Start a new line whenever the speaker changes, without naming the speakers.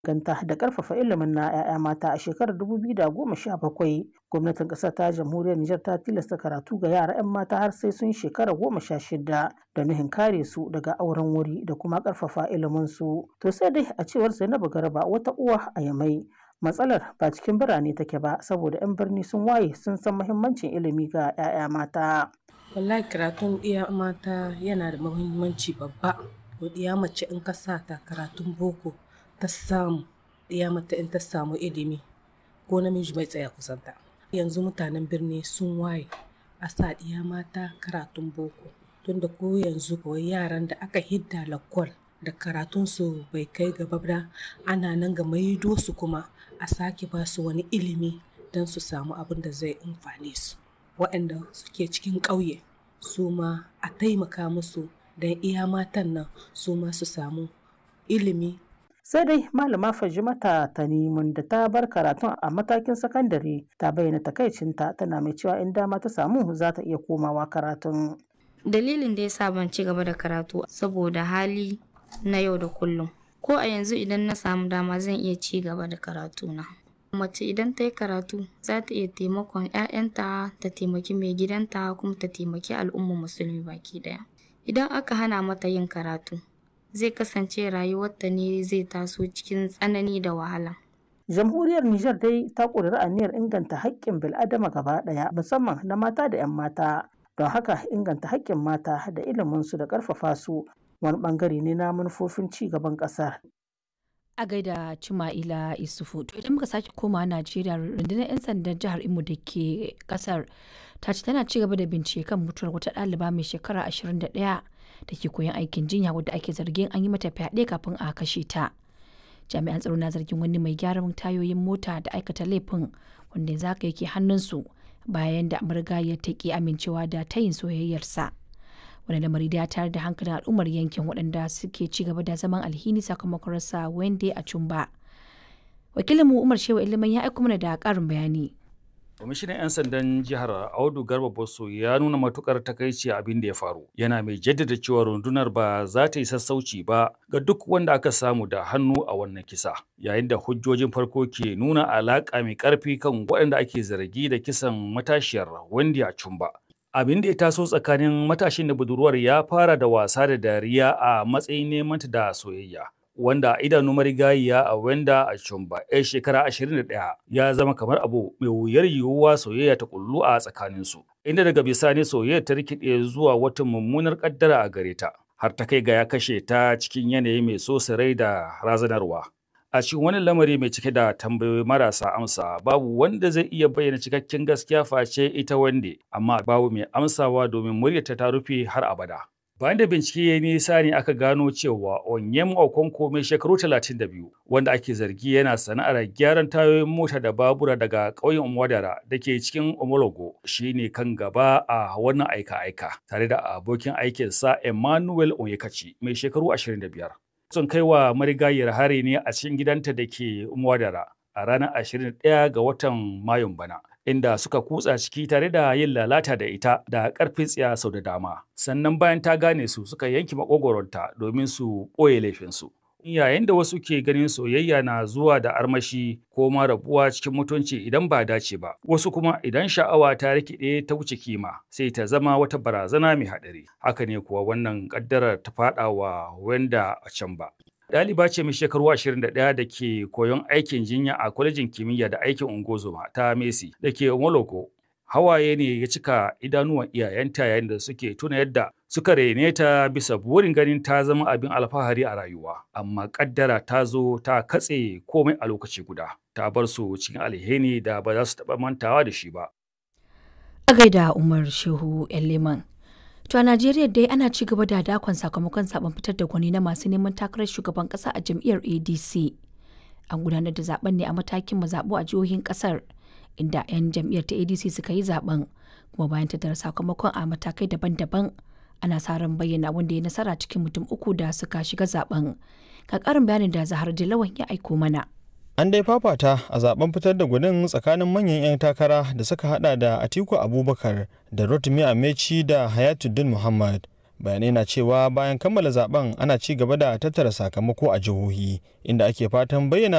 inganta da ƙarfafa ilimin na 'ya'ya mata a shekarar 2017 gwamnatin ƙasar ta jamhuriyar Nijar ta tilasta karatu ga yara 'yan mata har sai sun shekara goma sha shida da nuhin kare su daga auren wuri da kuma ƙarfafa ilimin su to sai dai a cewar Zainabu Garba wata uwa a Yamai matsalar ba cikin birane take ba saboda 'yan birni sun waye sun san muhimmancin ilimi ga 'ya'ya mata
wallahi karatun ɗiya mata yana da muhimmanci babba ɗiya mace in ka sa ta karatun boko ta samu ɗiya mata in ta samu ilimi ko namiji bai tsaya kusanta yanzu mutanen birni sun waye a sa ɗiya mata karatun boko tunda ko yanzu kawai yaran da aka hidda lakwal da karatunsu bai kai gaba ba ana nan ga maido su kuma a sake ba su wani ilimi don su samu abin da zai amfane su waɗanda suke cikin ƙauye su ma a taimaka musu don iya matan nan su ma su samu ilimi
sai dai malama fajimata tanimun da ta bar karatun a matakin sakandare ta bayyana takaicinta tana mai cewa in dama ta samu za ta iya komawa karatun
dalilin da ya sa ban ci gaba da karatu saboda hali na yau da kullum ko a yanzu idan na samu dama zan iya ci gaba da karatuna mace idan ta yi karatu za ta iya taimakon 'ya'yanta ta taimaki mai gidanta kuma ta taimaki al'ummar musulmi baki daya idan aka hana mata yin karatu zai kasance rayuwarta ne zai taso cikin tsanani da wahala
jamhuriyar Nijar dai ta ƙudiri aniyar inganta haƙƙin bil'adama gaba ɗaya musamman na mata da 'yan mata don haka inganta haƙƙin mata da iliminsu da ƙarfafa su wani ɓangare ne na manufofin ci gaban ƙasar
a gaida Cima'ila Isufu. To idan muka sake koma Najeriya rundunar 'yan sandan jihar Imo da ke kasar ta ce tana ci gaba da bincike kan mutuwar wata ɗaliba mai shekara 21 da ke koyon aikin jinya wadda ake zargin an yi mata fyaɗe kafin a kashe ta. Jami'an tsaro na zargin wani mai gyaran tayoyin mota da aikata laifin wanda yanzu haka yake hannunsu bayan da ya ta ki amincewa da tayin soyayyarsa. wani lamari da ya tayar da hankalin al'ummar yankin waɗanda suke ci gaba da zaman alhini sakamakon rasa wende a cumba wakilinmu umar shewa ilimin ya aiko mana da ƙarin bayani
kwamishinan 'yan sandan jihar audu garba bosso ya nuna matukar takaici abin da ya faru yana mai jaddada cewa rundunar ba za ta yi sassauci ba ga duk wanda aka samu da hannu a wannan kisa yayin da hujjojin farko ke nuna alaƙa mai ƙarfi kan waɗanda ake zargi da kisan matashiyar wendy a cumba abin da ya taso tsakanin matashin da budurwar ya fara da wasa da dariya a matsayin neman ta da soyayya wanda a idanu marigayiya a wenda a chumba yar shekara 21 ya zama kamar abu mai wuyar yiwuwa soyayya ta kullu a tsakaninsu inda daga bisani soyayya ta rikide zuwa wata mummunar kaddara a gare ta har ta kai ga ya kashe ta cikin yanayi mai so rai da razanarwa a cikin wani lamari mai cike da tambayoyi marasa amsa babu wanda zai iya bayyana cikakken gaskiya face ita wande amma babu mai amsawa domin muryarta ta rufe har abada bayan da bincike ya nisa ne aka gano cewa onyem okonko mai shekaru 32 wanda ake zargi yana sana'ar gyaran tayoyin mota da babura daga ƙauyen umwadara da ke cikin omologo shine kan gaba a wannan aika-aika tare da abokin aikinsa emmanuel onyekachi mai shekaru 25 sun kai wa marigayiyar hari ne a cikin gidanta da ke Mwadara a ranar 21 ga watan Mayun bana. Inda suka kutsa ciki tare da yin lalata da ita da ƙarfin tsiya sau da dama. Sannan bayan ta gane su suka yanki makogoronta domin su ɓoye laifinsu. Yayin da wasu ke ganin soyayya na zuwa da armashi ko ma rabuwa cikin mutunci idan ba dace ba, wasu kuma idan sha'awa ta rikide ta wuce kima sai ta zama wata barazana mai haɗari. Haka ne kuwa wannan ƙaddarar ta faɗa wa wanda a can ba. Ɗaliba ce mai shekaru 21 da ke koyon aikin jinya a kwalejin kimiyya da aikin ungozoma ta Messi da ke Moloko. Hawaye ne ya cika idanuwan iyayenta yayin da suke tuna yadda suka rene ta bisa burin ganin ta zama abin alfahari a rayuwa. Amma ƙaddara ta zo ta katse komai a lokaci guda. Ta bar su cikin alheri da ba za su taɓa mantawa da shi ba.
A gaida Umar Shehu Leman. To a Najeriya dai ana ci gaba da dakon sakamakon zaben fitar da gwani na masu neman takarar shugaban kasa a jam'iyyar ADC. An gudanar da zaben ne a matakin mazaɓu a jihohin kasar inda 'yan jam'iyyar ta ADC suka yi zaben kuma bayan tattara sakamakon a matakai daban-daban ana sa ran bayyana wanda ya nasara cikin mutum uku da suka shiga zaben. Ka karin bayanin da Zahar Dilawan ya aiko mana.
An dai fafata a zaben fitar da gudun tsakanin manyan 'yan takara da suka hada da Atiku Abubakar da Rotimi Amechi da Hayatuddin Muhammad. Bayanai na cewa bayan kammala zaben ana ci gaba da tattara sakamako a jihohi inda ake fatan bayyana